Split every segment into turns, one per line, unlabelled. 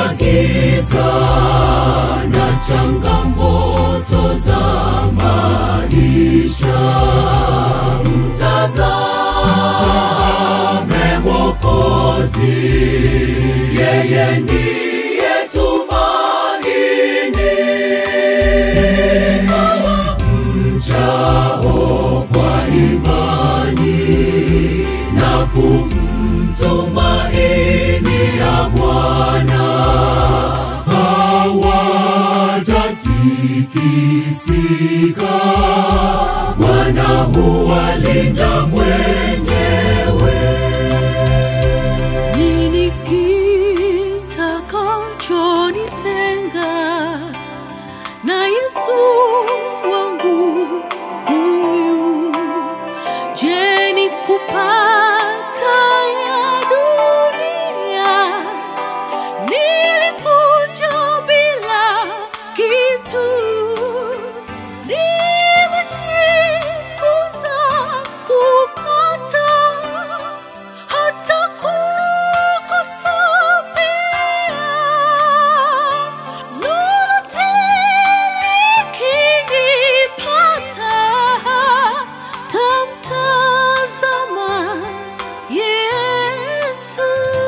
giza na changamoto za maisha, mtazame Mwokozi, yeye ndiye tumaini mchao kwa imani na kumtumaini ya Bwana hawatatikisika. Bwana huwalinda mwenyewe.
Nini kitakachonitenga na Yesu wangu huyu? Je, ni kupata ya dunia? Nilikuja bila kitu, nimejifunza kupata hata kukosa pia. Lolote likinipata, tamtazama Yesu.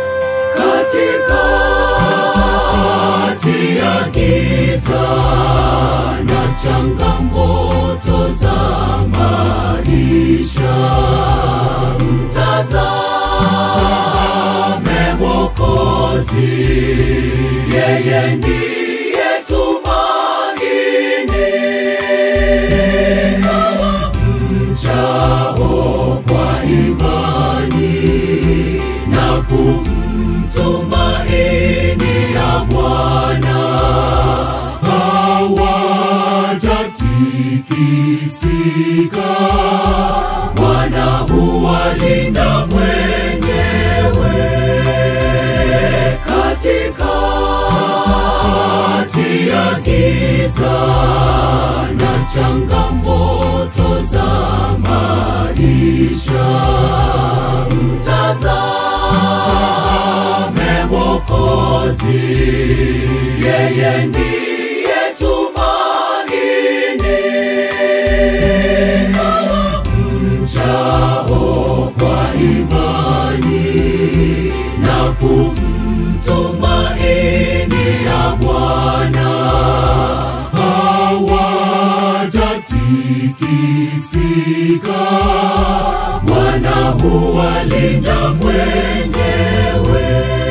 katikati ya giza na changamoto za maisha, mtazame Mwokozi, yeye ndiye tumaini mchao kwa imani na kumtumaini ya Bwana hawatatikisika. Bwana huwalinda mwenyewe katikati ya giza na changamoto za maisha, mtazame Mwokozi, yeye ndiye tumaini mchao kwa imani na kumtumaini ya Bwana hawatatikisika. Bwana huwalinda mwenyewe.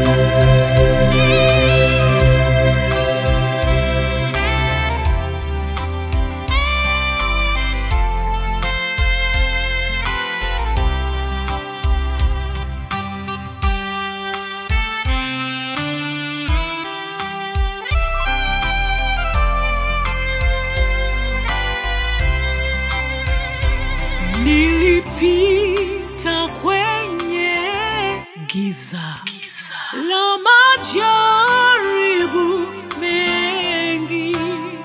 Nilipita kwenye giza la majaribu mengi,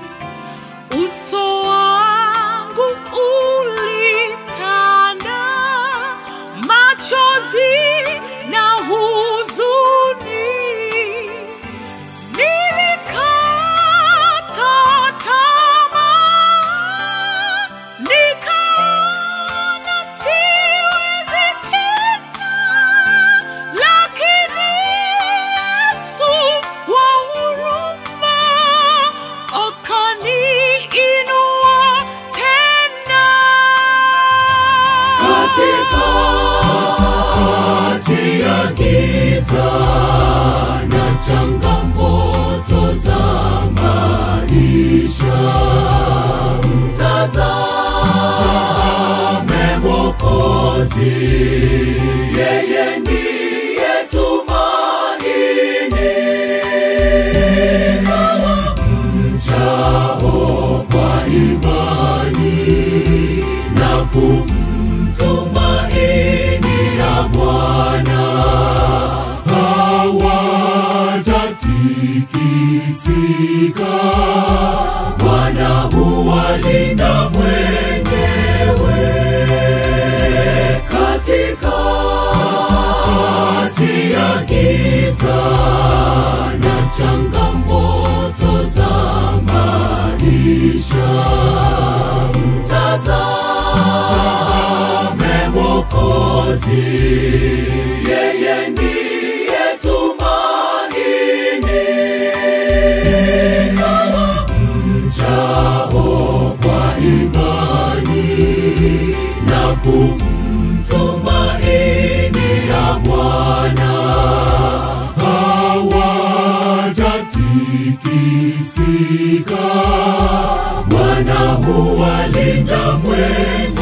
uso wangu ulitanda machozi na huzuni. Nilikata tamaa, nikaona siwezi tena, lakini Yesu wa huruma akaniinua tena.
katikati ya giza na changamoto za maisha, mtazame Mwokozi, yeye ndiye tumaini mchao kwa imani na kumtumaini ya Bwana hawatatikisika. Bwana huwalinda mwenyewe katikati ya giza na changamoto yeye ndiye tumaini kama mchao kwa imani na kumtumaini ya Bwana hawatatikisika. Bwana huwalinda mwenye